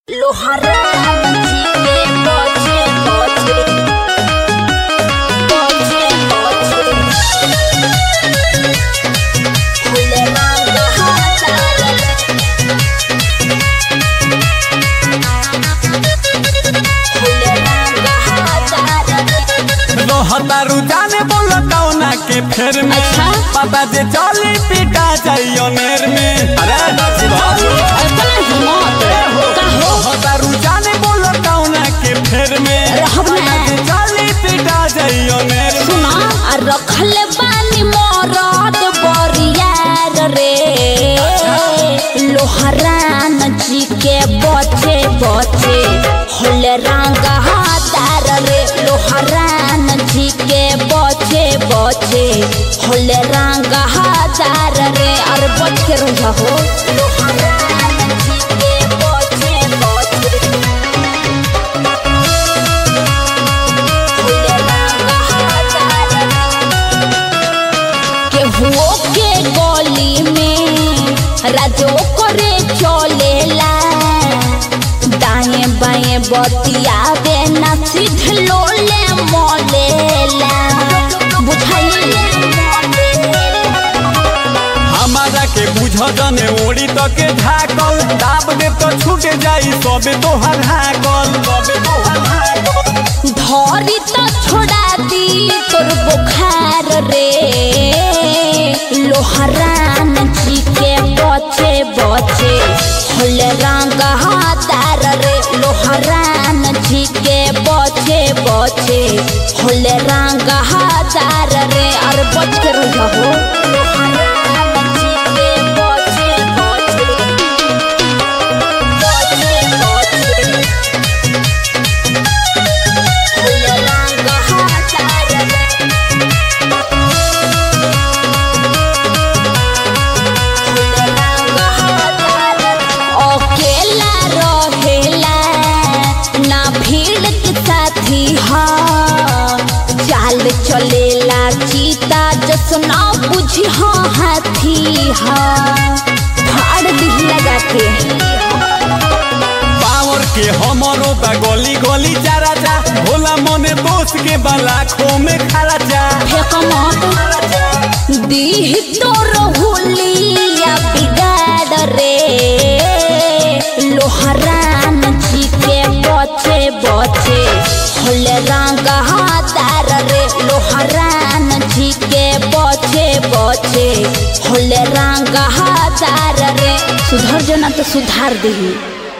लोहारा जी के पछे पछे पछे पछे फूले रंग हजार फूले रंग हजार रहतारू जाने बोल कौना के फेर में अच्छा। पता जे चली पिटा जाइयो नेर में अरे इतना हिम्मत का हो रहतारू जाने बोल कौना के फेर में रहब ना। पता जे चली पिटा जाइयो नेर में सुना आ रखल बानी मोरद बरियार रे लोहरान जी के बचे बचे होल रंग हादार रे लोहरान जी के बचे बचे होल रंग हादार रे और बच के रह हो लोहरान जी के बचे बचे होल रंग हादार रे केहुओ के गली में राजो करे चलेला दाएं बाएं बतियावे ना सीध लोले मोलेला बुझाइए हमारा के बुझ जने ओड़ी तो के ढाकल दाब दे तो छूट जाई सबे तोहर हाकल सबे तोहर हाकल धरी तो छोड़ा दी तोर बुखार रे लोहरान जी के बचे बचे होल रंग हादार रे लोहरान जी के बचे बचे होल रंग हादार रे और बच के रह हो लोहरान जी के बचे बचे बचे बचे फूल रंग हजार फूल रंग हजार अकेला रहेला ना भीड़ के साथी हा चाल चलेला चीता जसना बुझी हा हाथी हा फाड़ दी लगा के पावर के हमरो बा गली गली चारा जा भोला मने दोस्त के बलाखों में खड़ा जा फेंक मत दीह तोर हुलिया बिगाड़ रे लोहरान जी के बचे बचे होल रंग हादार रे लोहरान जी के बचे बचे होल रंग हादार रे सुधर जो ना तो सुधार दही